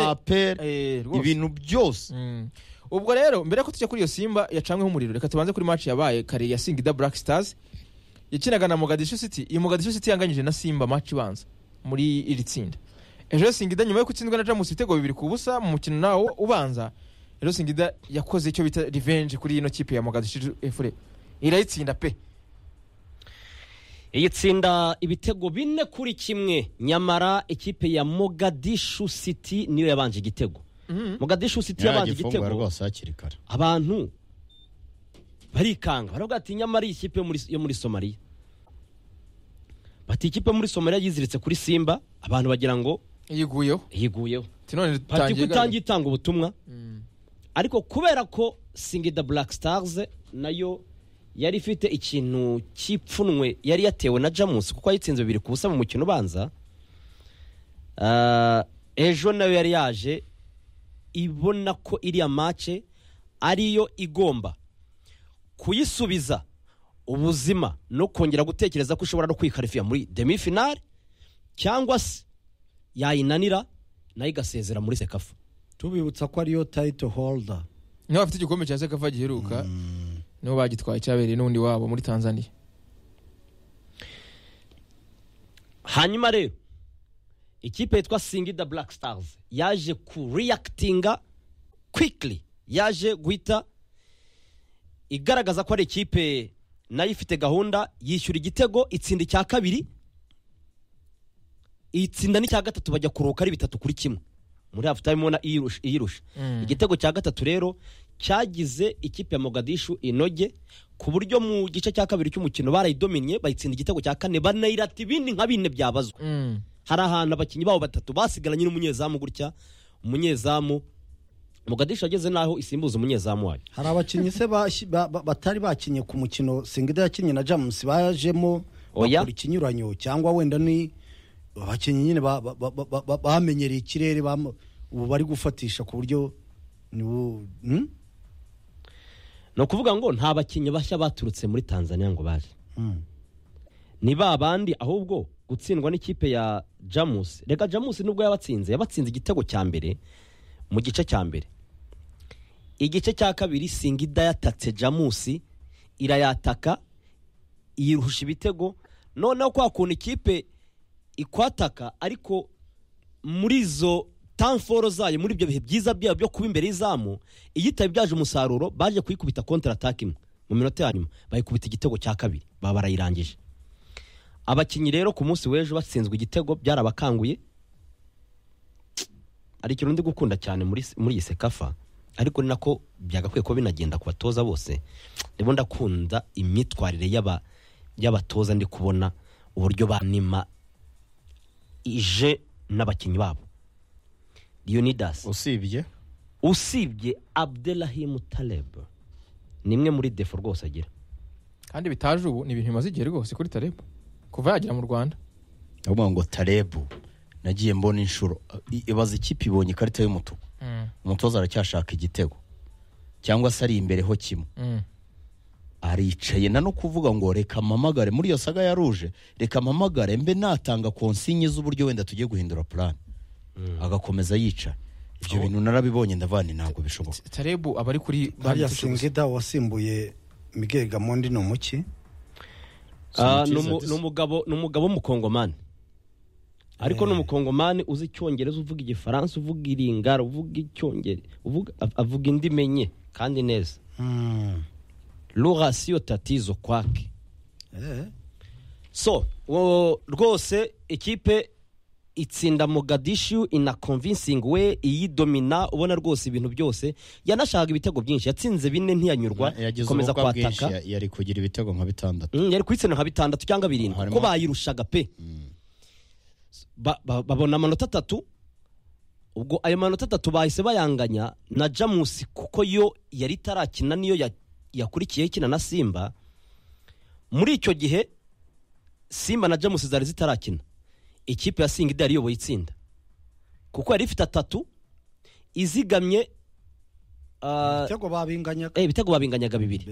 amapera Eh, rwose. ibintu byose Mm. ubwo rero mbere ko tujya kuri iyo simba yacanyweho umuriro reka tubanze kuri match yabaye kare ya singida black stars yakinaga na mogadishu city iyi mogadishu city yanganyije na simba match ibanza muri iri tsinda ejo rero singida nyuma yo gutsindwa na jamus ibitego bibiri ku busa mu mukino nawo ubanza rero singida yakoze icyo bita revenge kuri ino kipe ya mogadishu efure irayitsinda pe iyi tsinda ibitego bine kuri kimwe nyamara ikipe ya mogadishu city niyo yabanje igitego mogadishu city yabanje yaragifungura igitego rwose hakiri kare abantu barikanga baravuga ati nyamara iyi kipe yo muri- yo muri somaliya bati ikipe yo muri somaliya yiziritse kuri simba abantu bagira ngo yiguyeho yiguyeho Ati none pati ko tangiye itangiye itanga ubutumwa Mm. ariko kubera ko singida black stars nayo yari ifite ikintu cy'ipfunwe yari yatewe na jamus kuko yayitsinze bibiri ku busa mu mukino ubanza Ah, ejo nayo yari yaje ibona ko iriya mace ariyo igomba kuyisubiza ubuzima no kongera gutekereza ko ishobora no kwikarifiya muri demifinale cyangwa se yayinanira nayo igasezera muri sekafu tubibutsa ko ariyo tayito holda niba bafite igikombe cya sekafa giheruka nibo bagitwaye cyabereye n'undi wabo muri tanzania hanyuma rero ikipe yitwa singida black stars yaje kuriyakitinga kwikiri yaje guhita igaragaza ko ari ikipe nayo ifite gahunda yishyura igitego itsinda icya kabiri itsinda n'icya gatatu bajya kuruhuka ari bitatu kuri kimwe muri hafu tayime ubona iyirusha iyirusha igitego cya gatatu rero cyagize ikipe ya mogadishu inoge ku buryo mu gice cya kabiri cy'umukino barayidominiye bayitsinda igitego cya kane banayirata ibindi nka bine byabazwa Mm. hari ahantu abakinnyi babo batatu basigaranye n'umunyezamu gutya umunyezamu mogadishu yageze n'aho isimbuza umunyezamu wayo hari abakinnyi se bashi- ba- ba- batari bakinnye ku mukino singida yakinnye na james bajemo Oya. bakora ikinyuranyo cyangwa wenda ni abakinnyi nyine ba- ba- ba- ba- ba- ba- bamenyereye ikirere bam- ubu bari gufatisha ku buryo nibo hmm? ni ukuvuga ngo nta bakinnyi bashya baturutse muri tanzania ngo baje Hmm. ni ba bandi ahubwo gutsindwa n'ikipe ya jamus reka jamus nubwo yabatsinze yabatsinze igitego cya mbere mu gice cya mbere igice cya kabiri singida yatatse jamusi irayataka yirusha ibitego noneho kwa kuntu ikipe ikwataka ariko muri izo tamforo zayo muri ibyo bihe byiza byayo byo kuba imbere y'izamu iyitaba ibyaje umusaruro baje kuyikubita kontra ataka imwe mu minota ya nyuma bayikubita igitego cya kabiri baba barayirangije abakinnyi rero ku munsi w'ejo batsinzwe igitego byarabakanguye hari ikintu ndi gukunda cyane muri muri iyi sekafa ariko ni nako byagakwiye kuba binagenda ku batoza bose ndimo ndakunda imyitwarire y'aba y'abatoza ndi kubona uburyo banima ije n'abakinnyi babo leonidas usibye usibye abdelahimu taleb ni imwe muri defo rwose agira kandi bitaje ubu ni ibintu bimaze igihe rwose kuri tareb kuva yagera mu rwanda ndavuga ngo tarebu nagiye mbona inshuro I- ibaza ikipe ibonye ikarita y'umutuku umutoza aracyashaka igitego cyangwa se ari imbereho kimwe aricaye na no kuvuga ngo reka mpamagare muri iyo saga ya ruje reka mpamagare mbe natanga konsinye z'uburyo wenda tugiye guhindura purani agakomeza yicara ibyo bintu narabibonye ndavana ntabwo bishoboka tareb abari kuri hariya Banditse gusa. singida wasimbuye miguel gamondi ni umuki Ah, Sanchez ni umu- Adisa. ni umugabo ni umugabo w'umukongomani ariko ni umukongomani uzi icyongereza uvuga igifaransa uvuga iringara uvuga icyongereza avuga indimi enye kandi neza Hmm. rurasiyo tatizo kwake Eh. so wo- rwose ikipe itsinda mogadishu inakonvinsingi we iyidomina ubona rwose ibintu byose yanashaka ibitego byinshi yatsinze bine ntiyanyurwa yagize ikomeza ubukwa bwinshi kwataka ya- yari kugira ibitego nka bitandatu Mm, yari kuyitsinda nka bitandatu cyangwa birindwi Harimo- ko bayirushaga pe Ba- ba- babona amanota atatu ubwo ayo manota atatu bahise bayanganya na jamusi kuko yo yari itarakina niyo ya- yakurikiyeho ikina na simba muri icyo gihe simba na jamusi zari zitarakina ikipe ya singida yari iyoboye itsinda kuko yari ifite atatu izigamye ah, ibitego babinganyaga eh, ibitego babinganyaga bibiri